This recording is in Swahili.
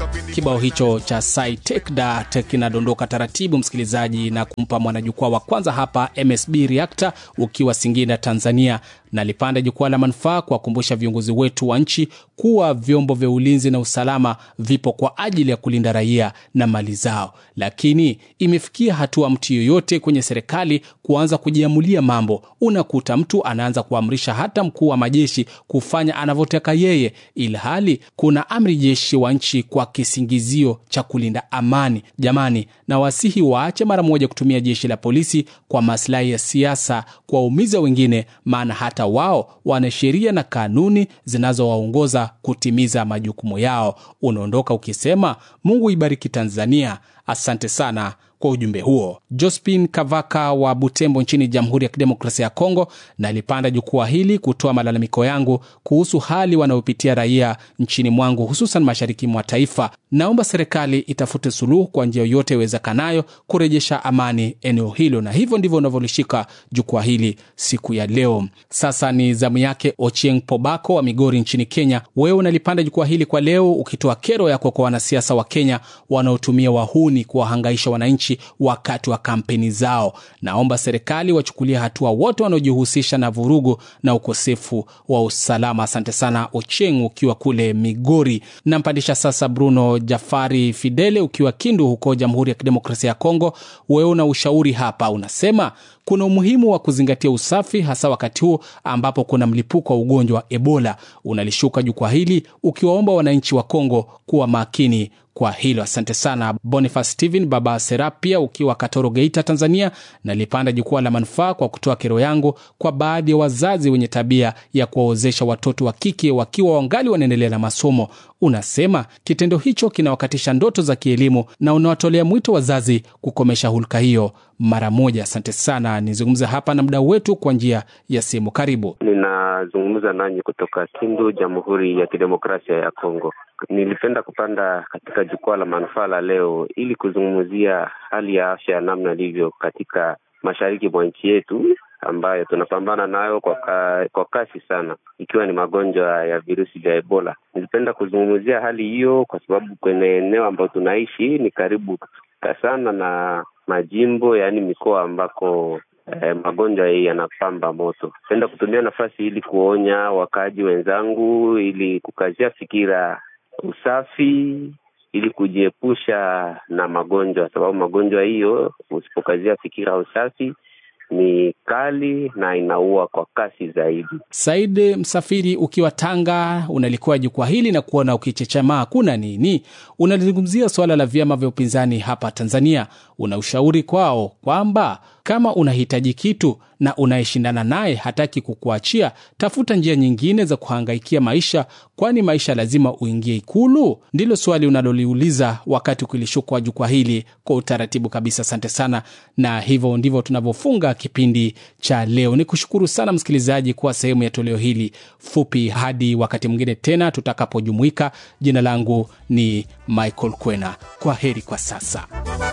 Kibao hicho cha Sai Take That kinadondoka taratibu, msikilizaji, na kumpa mwanajukwaa wa kwanza hapa MSB Reactor ukiwa Singida, Tanzania, na lipanda jukwaa la manufaa kuwakumbusha viongozi wetu wa nchi kuwa vyombo vya ulinzi na usalama vipo kwa ajili ya kulinda raia na mali zao, lakini imefikia hatua mtu yoyote kwenye serikali kuanza kujiamulia mambo. Unakuta mtu anaanza kuamrisha hata mkuu wa majeshi kufanya anavyotaka yeye, ilhali kuna amri jeshi wa nchi kwa kisingizio cha kulinda amani. Jamani, na wasihi waache mara moja kutumia jeshi la polisi kwa maslahi ya siasa, kuwaumiza wengine, maana hata wao wana sheria na kanuni zinazowaongoza kutimiza majukumu yao. Unaondoka ukisema Mungu ibariki Tanzania. Asante sana kwa ujumbe huo. Jospin Kavaka wa Butembo nchini Jamhuri ya Kidemokrasia ya Kongo, na alipanda jukwaa hili kutoa malalamiko yangu kuhusu hali wanayopitia raia nchini mwangu, hususan mashariki mwa taifa. Naomba serikali itafute suluhu kwa njia yoyote iwezekanayo kurejesha amani eneo hilo, na hivyo ndivyo unavyolishika jukwaa hili siku ya leo. Sasa ni zamu yake Ochieng Pobako wa Migori nchini Kenya. Wewe unalipanda jukwaa hili kwa leo ukitoa kero yako kwa wanasiasa wa Kenya wanaotumia wahuni kuwahangaisha wananchi wakati wa kampeni zao. Naomba serikali wachukulia hatua wote wanaojihusisha na vurugu na ukosefu wa usalama. Asante sana Ocheng ukiwa kule Migori. Nampandisha sasa Bruno Jafari Fidele ukiwa Kindu huko Jamhuri ya Kidemokrasia ya Kongo. Wewe una ushauri hapa, unasema kuna umuhimu wa kuzingatia usafi hasa wakati huu ambapo kuna mlipuko wa ugonjwa wa Ebola. Unalishuka jukwaa hili ukiwaomba wananchi wa Kongo kuwa makini kwa hilo. Asante sana Boniface Steven Baba Serapia ukiwa Katoro, Geita, Tanzania. Nalipanda jukwaa la manufaa kwa kutoa kero yangu kwa baadhi ya wazazi wenye tabia ya kuwaozesha watoto wa kike wakiwa wangali wanaendelea na masomo. Unasema kitendo hicho kinawakatisha ndoto za kielimu na unawatolea mwito wazazi kukomesha hulka hiyo mara moja. Asante sana. Nizungumze hapa na mdau wetu kwa njia ya simu. Karibu. Ninazungumza nanyi kutoka Kindu, Jamhuri ya Kidemokrasia ya Kongo. Nilipenda kupanda katika jukwaa la manufaa la leo ili kuzungumzia hali ya afya namna ilivyo katika mashariki mwa nchi yetu ambayo tunapambana nayo kwa, ka, kwa kasi sana ikiwa ni magonjwa ya virusi vya Ebola. Nilipenda kuzungumzia hali hiyo kwa sababu kwenye eneo ambayo tunaishi ni karibu sana na majimbo yaani mikoa ambako eh, magonjwa hii yanapamba moto. Napenda kutumia nafasi ili kuonya wakaaji wenzangu ili kukazia fikira usafi ili kujiepusha na magonjwa, sababu magonjwa hiyo usipokazia fikira usafi ni kali na inaua kwa kasi zaidi. Said Msafiri ukiwa Tanga, unalikuwa jukwaa hili na kuona ukichechamaa, kuna nini? Unalizungumzia suala la vyama vya upinzani hapa Tanzania. Una ushauri kwao kwamba kama unahitaji kitu na unayeshindana naye hataki kukuachia, tafuta njia nyingine za kuhangaikia maisha, kwani maisha lazima uingie Ikulu? Ndilo swali unaloliuliza wakati ukilishukwa jukwaa hili kwa utaratibu kabisa. Asante sana, na hivyo ndivyo tunavyofunga kipindi cha leo. Ni kushukuru sana msikilizaji kuwa sehemu ya toleo hili fupi. Hadi wakati mwingine tena tutakapojumuika, jina langu ni Michael Kwena. Kwa heri kwa sasa.